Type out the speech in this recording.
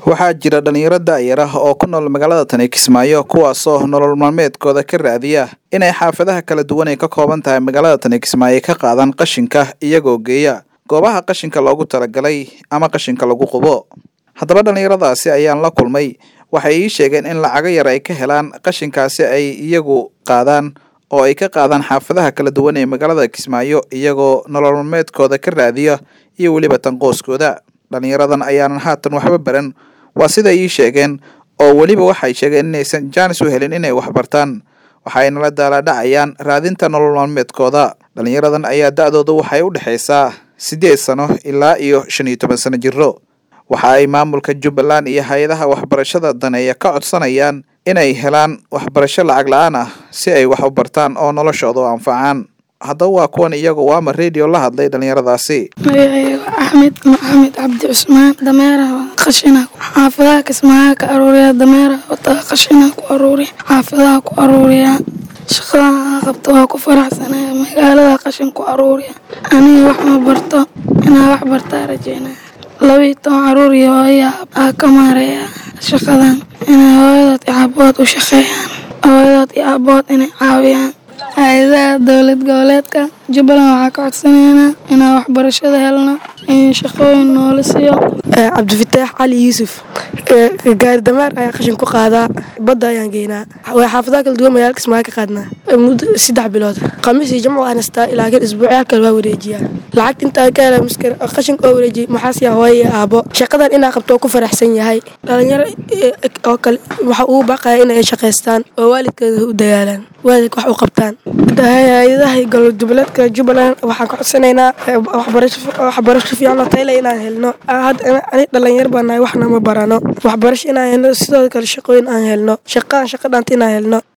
waxaa jira dhalinyaro daayar ah oo ku nool magaalada tani kismaayo kuwaasoo nolol maalmeedkooda ka raadiya inay xaafadaha kala duwan ay ka kooban tahay magaalada tani kismaayo ka qaadaan qashinka iyagoo geeya goobaha qashinka loogu talagalay ama qashinka lagu qubo haddaba dhalinyaradaasi ayaan la kulmay waxay ii sheegeen in lacago yar ay ka helaan qashinkaasi ay iyagu qaadaan oo ay ka qaadaan xaafadaha kala duwan ee magaalada kismaayo iyagoo nolol maalmeedkooda ka raadiya iyo weliba tanqooskooda dhalinyaradan ayaanan haatan waxba baran waa siday ii sheegeen oo weliba waxay sheegeen inaysan jaanis u helin inay waxbartaan waxayna la daalaadhacayaan raadinta nolol maalmeedkooda dhalinyaradan ayaa da-dooda waxay u dhexaysaa siddeed sano ilaa iyo shan iyo toban sano jiro waxa ay maamulka jubbaland iyo hay-adaha waxbarashada daneeya ka codsanayaan inay helaan waxbarasho lacag la-aan ah si ay wax u bartaan oo noloshooda u anfacaan haddaba waa kuwan iyagu waama radio la hadlay dhalinyaradaasi magacayga axmed maxamed cabdi cusmaan dameeraha qashina xaafadaha kismaaha ka aruuriya dameeraha wataa qashina ku aruuriya xaafadaha ku aruuriya shaqadaha qabta waa ku faraxsanaya magaalada qashin ku aruuriya aniga wax ma barto inaa wax bartaa rajeynaya labii toban caruur iyo hooya aa ka maareeya shaqadan inay hooyadood iyo aabood u shaqeeyaan hooyadood iyo aabood inay caawiyaan hay-adaha dowlad goboleedka jubbaland waxaa ka codsanaynaa inaan waxbarashada helno in shaqooyin noola siiyo cabdifataax cali yuusuf gaari dameer ayaa qashin ku qaadaa badda ayaan geynaa way xaafadaha kala duwan magaalka kismaayo ka qaadnaa muddo saddex bilood khamiis iyo jamcu aan hastaa ilaa kan isbuucyaa kale waa wareejiyaa lacagta intaan ka hela maskar qashinka oo wareejiyay maxaasiya hooyo iyo aabo shaqadan inaa qabto oo ku faraxsan yahay dhalinyaro oo kale waxa ugu baaqaya inay shaqaystaan oo waalidkooda u dagaalaan waalidka wax u qabtaan hay-adaha gobolgoboleedka jubbaland waxaan ka codsanaynaa waxbarasho fiican oo tayle inaan helno ani dhalinyar baa nahay waxna ma barano waxbarasho inaan helno sidoo kale shaqooyin aan helno shaqaan shaqa dhaanta inaan helno